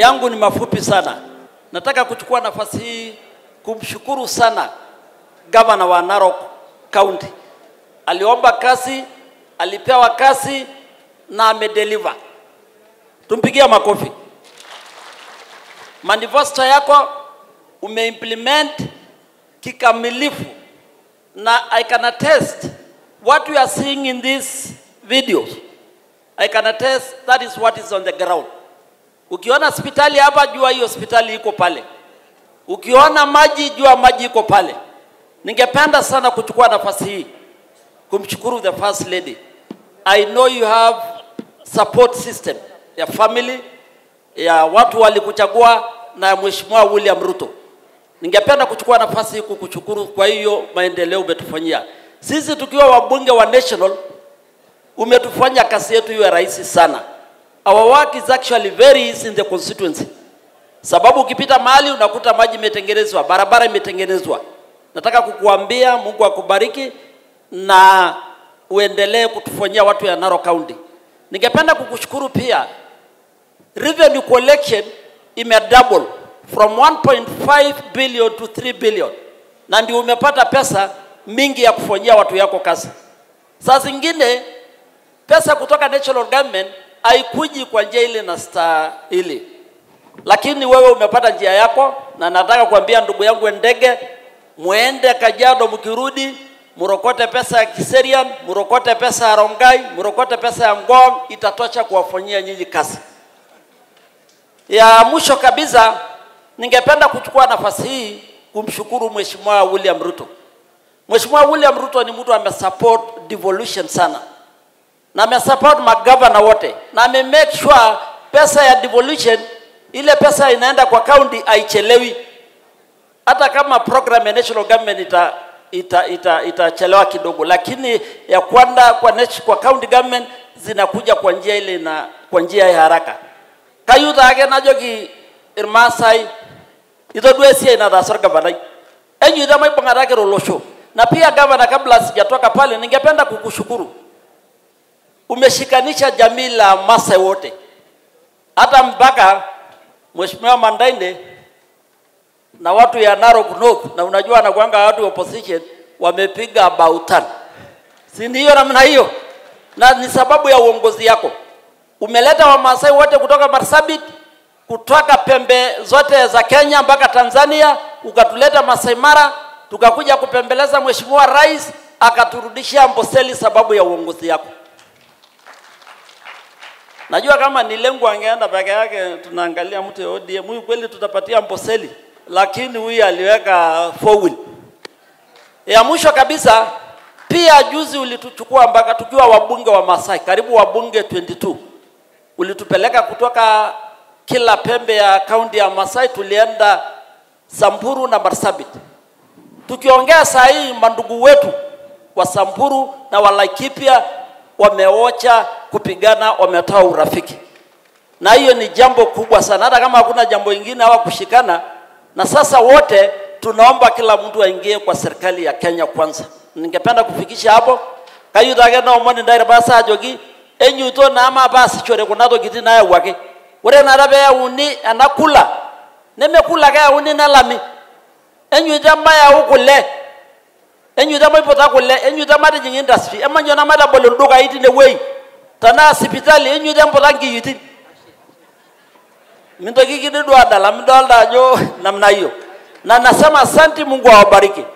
yangu ni mafupi sana. Nataka kuchukua nafasi hii kumshukuru sana gavana wa Narok County. Aliomba kazi, alipewa kazi na amedeliver. Tumpigia makofi. Manifesto yako umeimplement kikamilifu na I can attest what you are seeing in these videos. I can attest that is what is on the ground. Ukiona hospitali hapa, jua hiyo hospitali iko pale. Ukiona maji, jua maji iko pale. Ningependa sana kuchukua nafasi hii kumshukuru the first lady. I know you have support system ya family ya watu walikuchagua na ya Mheshimiwa William Ruto. Ningependa kuchukua nafasi hii kukushukuru kwa hiyo maendeleo umetufanyia. Sisi tukiwa wabunge wa national umetufanya kazi yetu iwe rahisi sana. Our work is actually very easy in the constituency, sababu ukipita mahali unakuta maji imetengenezwa, barabara imetengenezwa. Nataka kukuambia Mungu akubariki na uendelee kutufanyia watu ya Narok County. Ningependa kukushukuru pia, revenue collection ime double from 1.5 billion to 3 billion, na ndio umepata pesa mingi ya kufanyia watu yako kazi. Saa zingine pesa kutoka national government haikuji kwa njia ile na stahili, lakini wewe umepata njia yako, na nataka kuambia ndugu yangu Ndege, muende Kajiado, mkirudi murokote pesa ya Kiserian, murokote pesa ya Rongai, murokote pesa ya Ngong, itatosha kuwafanyia nyinyi kazi. Ya mwisho kabisa, ningependa kuchukua nafasi hii kumshukuru Mheshimiwa William Ruto. Mheshimiwa William Ruto ni mtu amesupport devolution sana na amesupport magavana wote na ame make sure pesa ya devolution, ile pesa inaenda kwa county haichelewi, hata kama program ya national government ita itachelewa ita, ita itachelewa kidogo, lakini ya kwenda kwa, nat- kwa county government zinakuja kwa njia ile na kwa njia ya haraka. Kayuta ake najoki irmaasai itodua esiai nataasa orgavanai enyeita maibung'ataki olosho na pia gavana, kabla sijatoka pale, ningependa kukushukuru umeshikanisha jamii la Masai wote, hata mpaka Mheshimiwa Mandainde na watu ya Narok North, na unajua anakuanga watu wa opposition wamepiga bautan, si ndio? Namna hiyo, na ni sababu ya uongozi yako. Umeleta Wamasai wote kutoka Marsabit, kutoka pembe zote za Kenya mpaka Tanzania, ukatuleta Masai Mara, tukakuja kupembeleza Mheshimiwa Rais akaturudishia Amboseli sababu ya uongozi yako. Najua kama ni lengo angeenda peke yake, tunaangalia mtu ya ODM huyu, kweli tutapatia Amboseli, lakini huyu aliweka four wheel. Ya mwisho kabisa, pia juzi ulituchukua mpaka tukiwa wabunge wa Masai, karibu wabunge 22 ulitupeleka kutoka kila pembe ya kaunti ya Masai, tulienda Samburu na Marsabit. Tukiongea saa hii, mandugu wetu wa Samburu na wa Laikipia wameocha kupigana, wametoa urafiki, na hiyo ni jambo kubwa sana, hata kama hakuna jambo ingine hawa kushikana. Na sasa wote tunaomba kila mtu aingie kwa serikali ya Kenya kwanza. Ningependa kufikisha hapo kayutake naomoni ndaire basa ajoki enyuto nama basishore kuna tokitin nayawuaki ore nara peyauni ena kula nemekula keyauni nelami enyuito mayau kule enyuito maiputa kule enyuito matijing industry emanyo namatabol ildukai tinewuei tenaa sipitali enyuito emputa nkiyiitin mintoki kididu adala midolta ajo namna hiyo na nasema asante Mungu awabariki